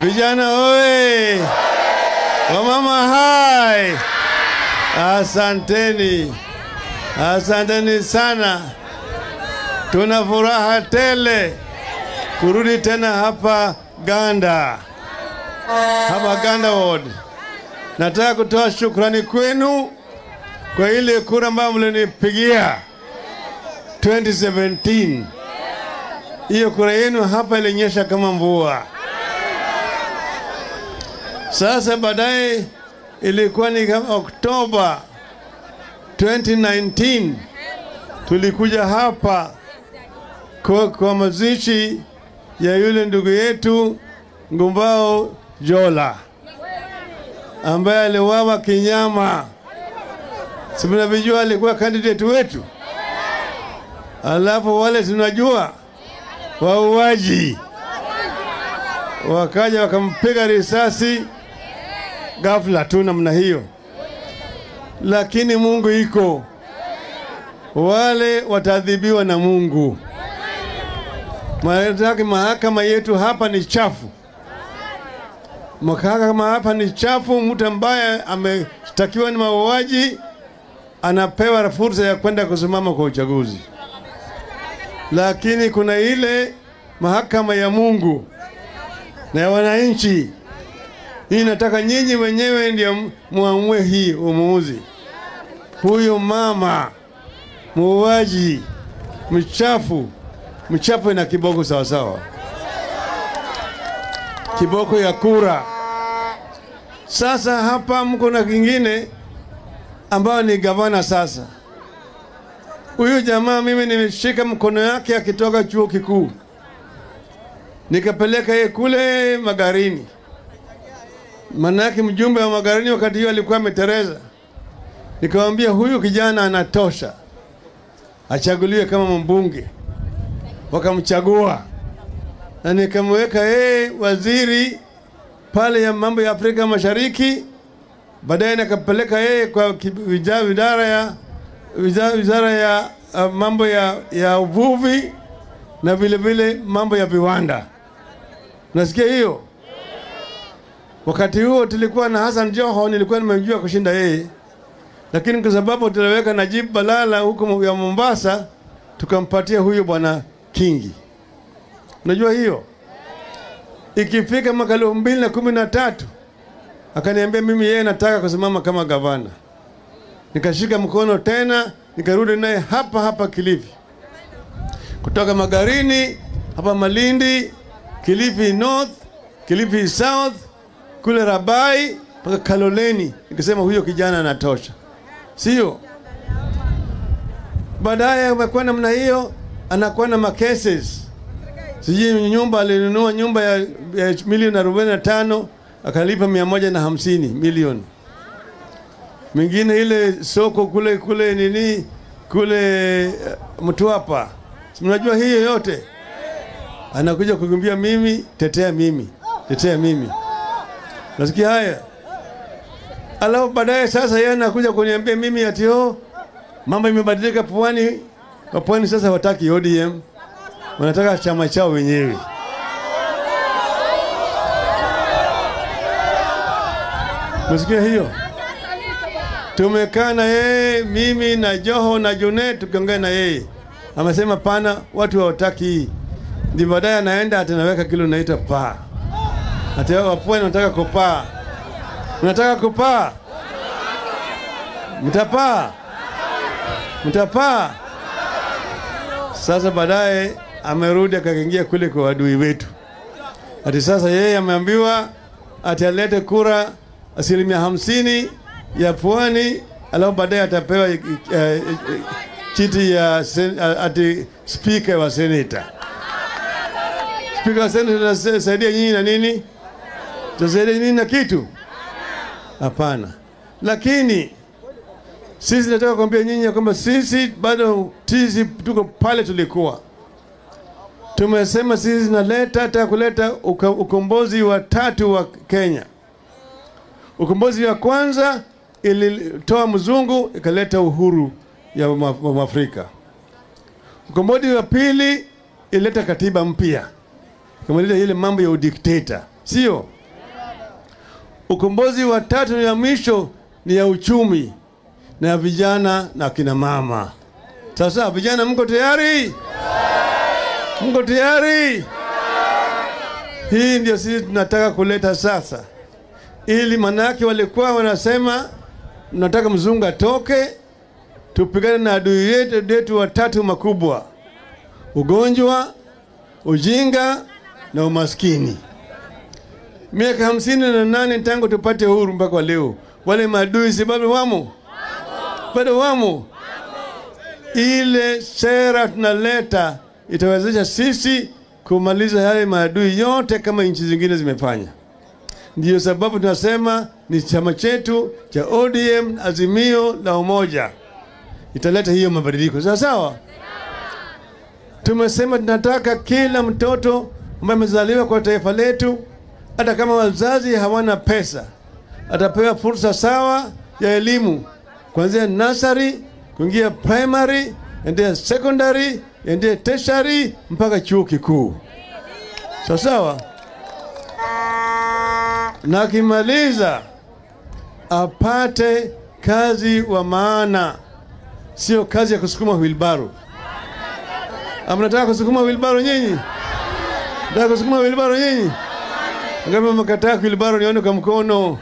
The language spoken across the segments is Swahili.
Vijana oye! Wamama hai! Asanteni, asanteni sana. Tuna furaha tele kurudi tena hapa Ganda, hapa Ganda Ward. Nataka kutoa shukrani kwenu kwa ile kura ambayo mlinipigia 2017. Hiyo kura yenu hapa ilinyesha kama mvua. Sasa baadaye ilikuwa ni kama Oktoba 2019 tulikuja hapa kwa, kwa mazishi ya yule ndugu yetu Ngumbao Jola ambaye aliwawa kinyama. Si mnavijua alikuwa candidate wetu, alafu wale tunajua wauaji wakaja wakampiga risasi ghafla tu namna hiyo, lakini Mungu iko, wale wataadhibiwa na Mungu. Maanake mahakama yetu hapa ni chafu, mahakama hapa ni chafu. Mtu ambaye ameshtakiwa ni mauaji anapewa fursa ya kwenda kusimama kwa uchaguzi, lakini kuna ile mahakama ya Mungu na ya wananchi. Hii nataka nyinyi wenyewe ndio muamue hii umuuzi. Huyu mama muuaji mchafu, mchafu na kiboko sawasawa, kiboko ya kura. Sasa hapa mko na kingine ambayo ni gavana. Sasa huyu jamaa mimi nimeshika mkono yake akitoka chuo kikuu nikapeleka yeye kule Magarini, manake mjumbe wa Magarini wakati hiyo alikuwa ametereza. Nikamwambia huyu kijana anatosha, achaguliwe kama mbunge. Wakamchagua na nikamweka yeye waziri pale ya mambo ya Afrika Mashariki. Baadaye nikapeleka yeye kwa wizara ya wizara ya uh, mambo ya, ya uvuvi na vile vile mambo ya viwanda. Nasikia hiyo. Wakati huo tulikuwa na Hassan Joho, nilikuwa nimemjua kushinda yeye, lakini kwa sababu tuliweka Najib Balala huko ya Mombasa, tukampatia huyo bwana Kingi. Unajua hiyo, ikifika mwaka elfu mbili na kumi na tatu akaniambia mimi yeye nataka kusimama kama gavana. Nikashika mkono tena, nikarudi naye hapa hapa Kilifi kutoka Magarini hapa Malindi, Kilifi North, Kilifi South, kule Rabai mpaka Kaloleni. Nikasema huyo kijana anatosha, sio? Baadaye amekuwa namna hiyo, anakuwa na makeses, sijui nyumba alinunua nyumba ya, ya milioni arobaini na tano akalipa mia moja na hamsini milioni mingine ile soko kule kule nini kule uh, Mtwapa Mnajua hiyo yote, anakuja kukimbia mimi, tetea mimi, tetea mimi. Nasikia haya, alafu baadaye sasa yeye anakuja kuniambia mimi ati oh, mambo imebadilika pwani. Wapwani sasa wataki ODM, wanataka chama chao wenyewe. Nasikia hiyo. Tumekaa na yeye mimi na Joho na Junet tukiongea na yeye amesema pana, watu hawataki hii. Ndi baadaye anaenda atanaweka kile unaita paa, ati wapwani wanataka kupaa. Unataka kupaa? Mtapaa, mtapaa. Sasa baadaye amerudi akaingia kule kwa wadui wetu, ati sasa yeye ameambiwa ati alete kura asilimia hamsini ya pwani, alafu baadaye atapewa uh, uh, chiti ya sen, ati spika wa seneta. Spika wa seneta tasaidia nyinyi na nini? Tasaidia nyinyi na kitu? Hapana. Lakini sisi nataka kuambia nyinyi kwamba sisi bado sisi tuko pale tulikuwa. Tumesema sisi naleta hata kuleta uka, ukombozi wa tatu wa Kenya. Ukombozi wa kwanza ilitoa mzungu ikaleta uhuru ya Afrika. Ukombozi wa pili ileta katiba mpya, ikamaliza ile mambo ya udikteta. sio? Ukombozi wa tatu ya mwisho ni ya uchumi na ya vijana na kina mama. Sasa vijana, mko tayari? Mko tayari? Hii ndio sisi tunataka kuleta sasa, ili manake walikuwa wanasema mnataka mzungu atoke, tupigane na adui yetu yetu watatu makubwa: ugonjwa, ujinga na umaskini. Miaka hamsini na nane tangu tupate uhuru mpaka leo, wale maadui si bado wamo? Bado wamo. Ile sera tunaleta itawezesha sisi kumaliza yale maadui yote kama nchi zingine zimefanya. Ndiyo sababu tunasema ni chama chetu cha ODM Azimio la Umoja italeta hiyo mabadiliko, sawa sawa. Tumesema tunataka kila mtoto ambaye amezaliwa kwa taifa letu, hata kama wazazi hawana pesa, atapewa fursa sawa ya elimu kuanzia nursery kuingia primary, endea secondary, endea tertiary mpaka chuo kikuu, sawa sawa. Na akimaliza apate kazi wa maana, sio kazi ya kusukuma wilbaro. Amnataka kusukuma wilbaro nyinyi? Nataka kusukuma wilbaro nyinyi? Ngapi mkataa wilbaro? Nione kwa mkono.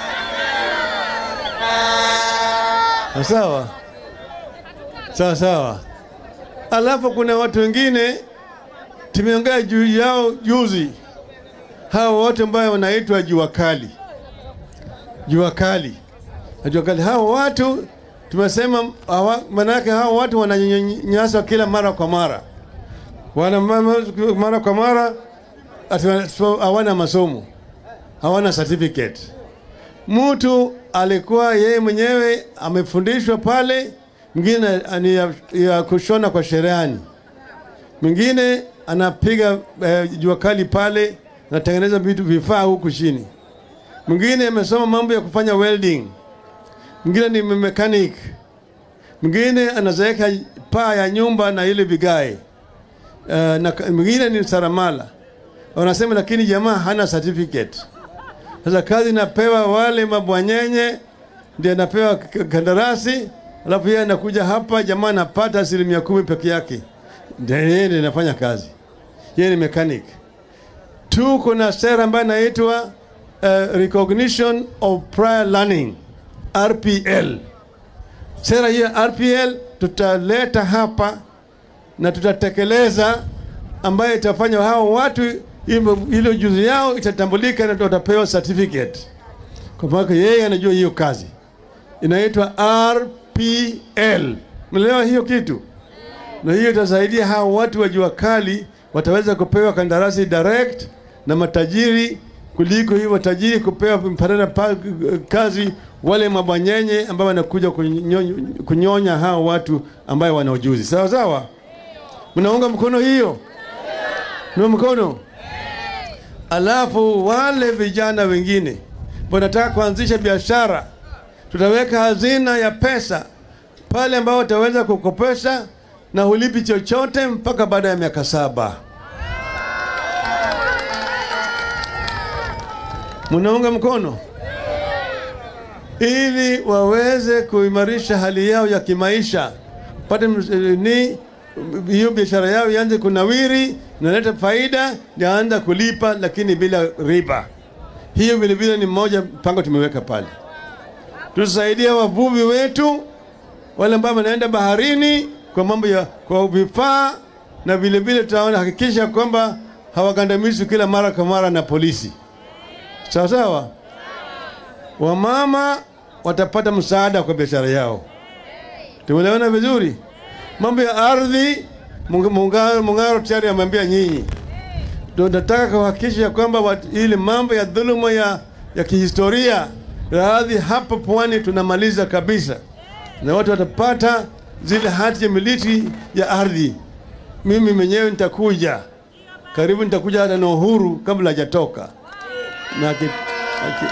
Sawa sawa sawa. Alafu kuna watu wengine tumeongea juu yao juzi, hao wote ambayo wanaitwa jua kali, jua kali na jua kali. Hao watu tumesema hawa, manake hao watu wananyanyaswa kila mara kwa mara, wana mara kwa mara, ati hawana masomo, hawana certificate. Mtu alikuwa yeye mwenyewe amefundishwa pale, mwingine ni ya, ya kushona kwa cherehani, mwingine anapiga eh, jua kali pale, anatengeneza vitu vifaa huku chini, mwingine amesoma mambo ya kufanya welding, mwingine ni mechanic, mwingine anazeeka paa ya nyumba na ile vigae uh, na mwingine ni saramala. Wanasema lakini jamaa hana certificate. Sasa kazi inapewa wale mabwanyenye, ndio anapewa kandarasi, alafu yeye anakuja hapa, jamaa anapata asilimia kumi peke yake, ndio yeye ndio anafanya kazi, yeye ni mechanic. Tuko na sera ambayo inaitwa uh, recognition of prior learning RPL. Sera hiyo RPL tutaleta hapa na tutatekeleza, ambayo itafanya hao watu ile ujuzi yao itatambulika na watapewa certificate, kwa maana yeye anajua hiyo kazi inaitwa RPL. Mnaelewa hiyo kitu? Na hiyo itasaidia hao watu wa jua kali wataweza kupewa kandarasi direct na matajiri kuliko hiyo matajiri kupewa mpanana pa, kazi wale mabwanyenye ambao wanakuja kunyonya, kunyonya hao watu ambayo wana ujuzi. Sawa sawa, mnaunga mkono hiyo? Mna mkono Alafu wale vijana wengine wanataka kuanzisha biashara, tutaweka hazina ya pesa pale ambao wataweza kukopesha na hulipi chochote mpaka baada ya miaka saba. Munaunga mkono ili waweze kuimarisha hali yao ya kimaisha, pate ni hiyo biashara yao ianze kunawiri, naleta faida, yaanza kulipa, lakini bila riba. Hiyo vile vile ni mmoja mpango tumeweka pale. Tusaidia wavuvi wetu wale ambao wanaenda baharini kwa mambo ya kwa vifaa, na vile vile tutaona hakikisha kwamba hawagandamizwi kila mara kwa mara na polisi. Sawa sawa, wamama watapata msaada kwa biashara yao. Tumeelewana vizuri? Mambo ya ardhi, Mung'aro tayari ameambia nyinyi, ndio nataka kuhakikisha kwamba ile mambo ya dhuluma ya, ya kihistoria ya ardhi hapa pwani tunamaliza kabisa, na watu watapata zile hati ya miliki ya ardhi. Mimi mwenyewe nitakuja karibu, nitakuja hata na Uhuru kabla hajatoka na ki, ki,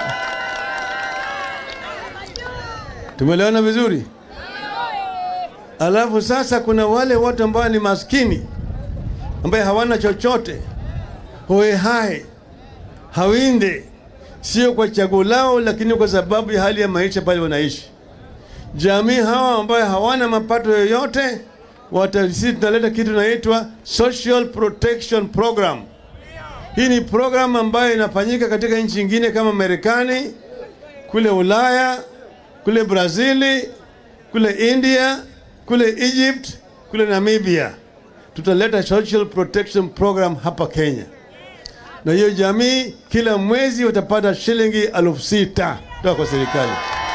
tumeelewana vizuri. Alafu sasa kuna wale watu ambao ni maskini ambaye hawana chochote, hoe hai, hawinde, sio kwa chaguo lao, lakini kwa sababu ya hali ya maisha pale wanaishi. Jamii hawa ambayo hawana mapato yoyote, wata- sisi tunaleta kitu inaitwa Social Protection Program. Hii ni program ambayo inafanyika katika nchi nyingine kama Marekani, kule Ulaya, kule Brazili, kule India, kule Egypt, kule Namibia. Tutaleta social protection program hapa Kenya, na hiyo jamii kila mwezi watapata shilingi elfu sita kutoka kwa serikali.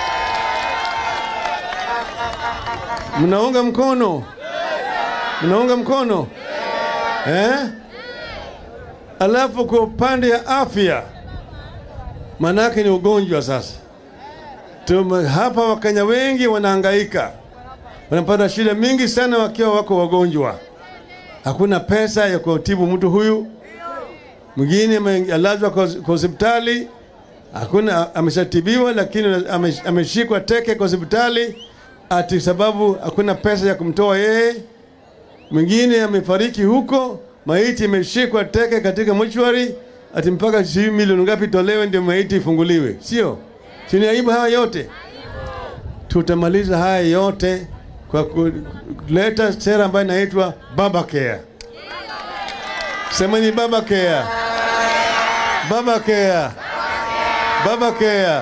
Mnaunga mkono? Mnaunga mkono eh? Alafu kwa upande ya afya, manake ni ugonjwa sasa. Tume, hapa Wakenya wengi wanahangaika, wanapata shida mingi sana wakiwa wako wagonjwa. Hakuna pesa ya kutibu mtu huyu, mwingine amelazwa kwa kwa hospitali, hakuna ameshatibiwa, lakini ame- ameshikwa teke kwa hospitali ati sababu hakuna pesa ya kumtoa yeye. Mwingine amefariki huko, maiti imeshikwa teke katika mochwari, ati mpaka sijui milioni ngapi tolewe ndio maiti ifunguliwe, sio? Si ni aibu haya yote? Tutamaliza haya yote kwa ku- kuleta sera ambayo inaitwa Baba Care. Semeni Baba Care. Baba Care. Baba Care.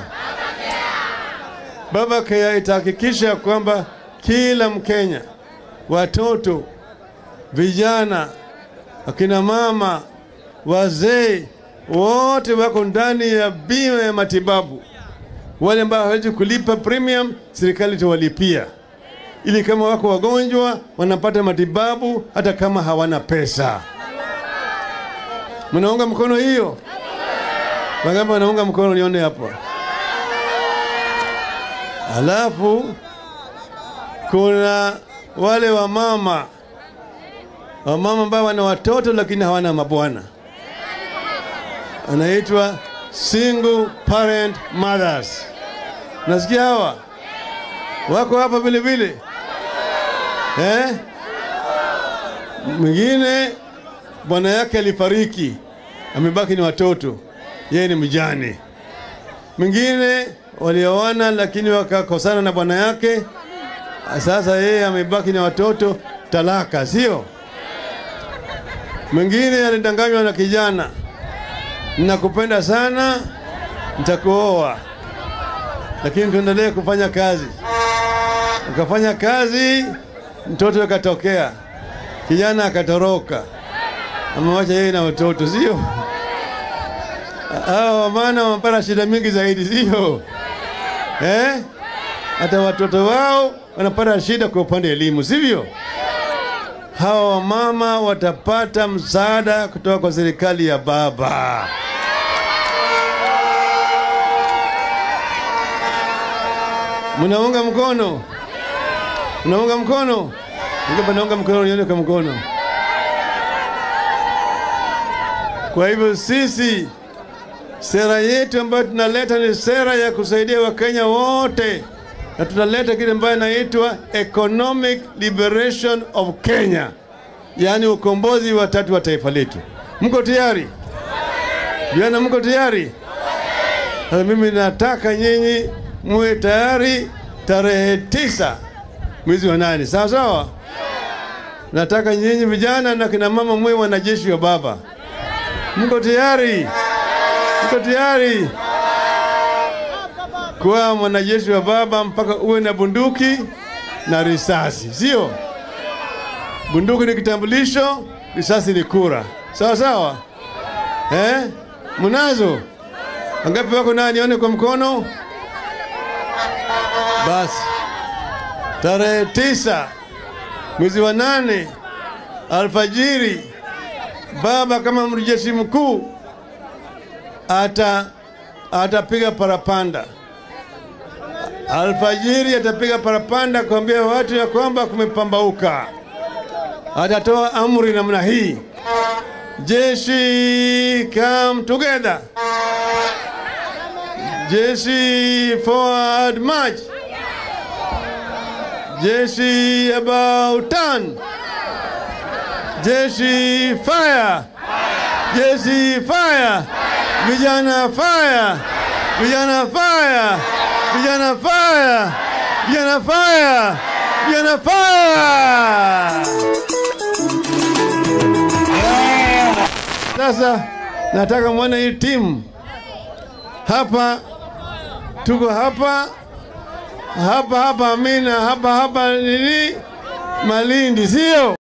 Baba Care itahakikisha kwamba kila Mkenya, watoto, vijana, akina mama, wazee wote wako ndani ya bima ya matibabu. Wale ambao hawezi kulipa premium, serikali itawalipia ili kama wako wagonjwa wanapata matibabu hata kama hawana pesa. Mnaunga mkono hiyo? Wangapi wanaunga mkono? Nione hapa. Alafu kuna wale wamama wamama ambao wana watoto lakini hawana mabwana, anaitwa single parent mothers. Nasikia hawa wako hapa vile vile eh? Mwingine bwana yake alifariki, amebaki ni watoto, yeye ni mjane. Mwingine walioana lakini wakakosana na bwana yake, sasa yeye amebaki na watoto, talaka, sio? Mwingine alidanganywa na kijana, nakupenda sana, nitakuoa, lakini tuendelee kufanya kazi. Ukafanya kazi, mtoto akatokea, kijana akatoroka, amewacha yeye na watoto, sio? Hao wamana wamepata shida mingi zaidi, sio? Eh? Hata watoto wao wanapata shida kwa upande wa elimu, sivyo? Hawa wamama watapata msaada kutoka kwa serikali ya baba. Mnaunga mkono? Mnaunga mkono? Ningepa naunga mkono, nione kwa mkono. Kwa hivyo sisi sera yetu ambayo tunaleta ni sera ya kusaidia Wakenya wote, na tunaleta kile ambayo inaitwa economic liberation of Kenya, yaani ukombozi wa tatu wa taifa letu. Mko tayari? Vijana, mko tayari? Sasa mimi nataka nyinyi muwe tayari tarehe tisa mwezi wa nane, sawa sawa. Nataka nyinyi vijana na kina mama muwe wanajeshi wa baba. Mko tayari? Mko tayari kuwa mwanajeshi wa baba mpaka uwe na bunduki na risasi, sio? Bunduki ni kitambulisho, risasi ni kura, sawa sawa. Eh, mnazo? Wangapi wako nayo? Nione kwa mkono. Basi tarehe tisa mwezi wa nane alfajiri, baba kama mjeshi mkuu ata atapiga parapanda alfajiri, atapiga parapanda kuambia watu ya kwamba kumepambauka. Atatoa amri namna hii, jeshi come together, jeshi forward march, jeshi about turn, jeshi fire, jeshi fire, Vijana fire! Vijana fire! Vijana fire! Vijana fire! Vijana fire! Sasa nataka mwone hii timu hapa, tuko hapa hapa hapa, Amina hapa hapa nini, Malindi, sio?